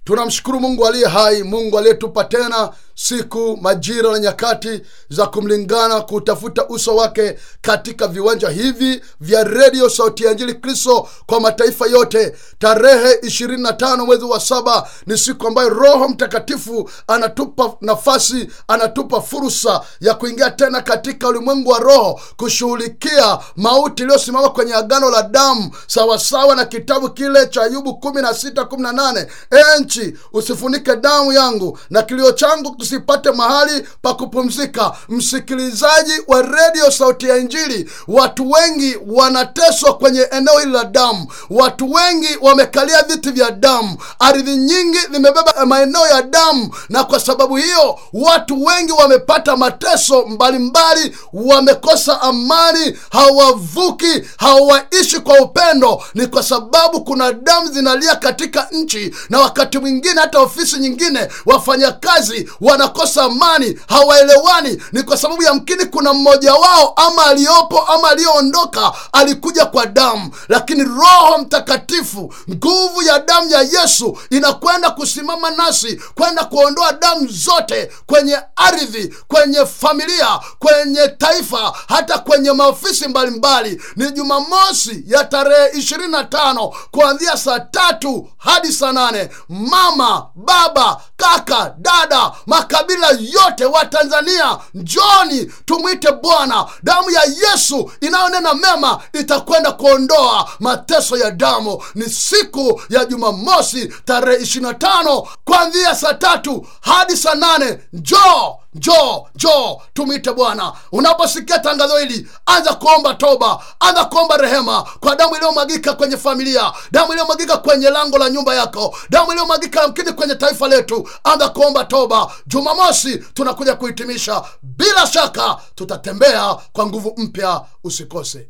tunamshukuru mungu aliye hai mungu aliyetupa tena siku majira na nyakati za kumlingana kutafuta uso wake katika viwanja hivi vya redio sauti ya injili kristo kwa mataifa yote tarehe 25 mwezi wa saba ni siku ambayo roho mtakatifu anatupa nafasi anatupa fursa ya kuingia tena katika ulimwengu wa roho kushughulikia mauti iliyosimama kwenye agano la damu sawasawa na kitabu kile cha ayubu 1618 enchi usifunike damu yangu na kilio changu kisipate mahali pa kupumzika msikilizaji wa redio sauti ya injili watu wengi wanateswa kwenye eneo hili la damu watu wengi wamekalia viti vya damu ardhi nyingi zimebeba maeneo ya damu na kwa sababu hiyo watu wengi wamepata mateso mbalimbali wamekosa amani hawavuki hawaishi kwa upendo ni kwa sababu kuna damu zinalia katika nchi na wakati mwingine hata ofisi nyingine wafanyakazi wanakosa amani hawaelewani ni kwa sababu yamkini kuna mmoja wao ama aliyopo ama aliyoondoka alikuja kwa damu lakini roho mtakatifu nguvu ya damu ya yesu inakwenda kusimama nasi kwenda kuondoa damu zote kwenye ardhi kwenye familia kwenye taifa hata kwenye maofisi mbalimbali ni jumamosi ya tarehe 25 kuanzia saa tatu hadi saa nane mama baba kaka dada makabila yote wa tanzania njoni tumwite bwana damu ya yesu inayonena mema itakwenda kuondoa mateso ya damu ni siku ya jumamosi tarehe 25 kuanzia saa tatu hadi saa nane njoo njoo njoo tumwite bwana unaposikia tangazo hili anza kuomba toba anza kuomba rehema kwa damu iliyomwagika kwenye familia damu iliyomwagika kwenye lango la nyumba yako damu iliyomwagika yamkini kwenye taifa letu anza kuomba toba jumamosi tunakuja kuhitimisha bila shaka tutatembea kwa nguvu mpya usikose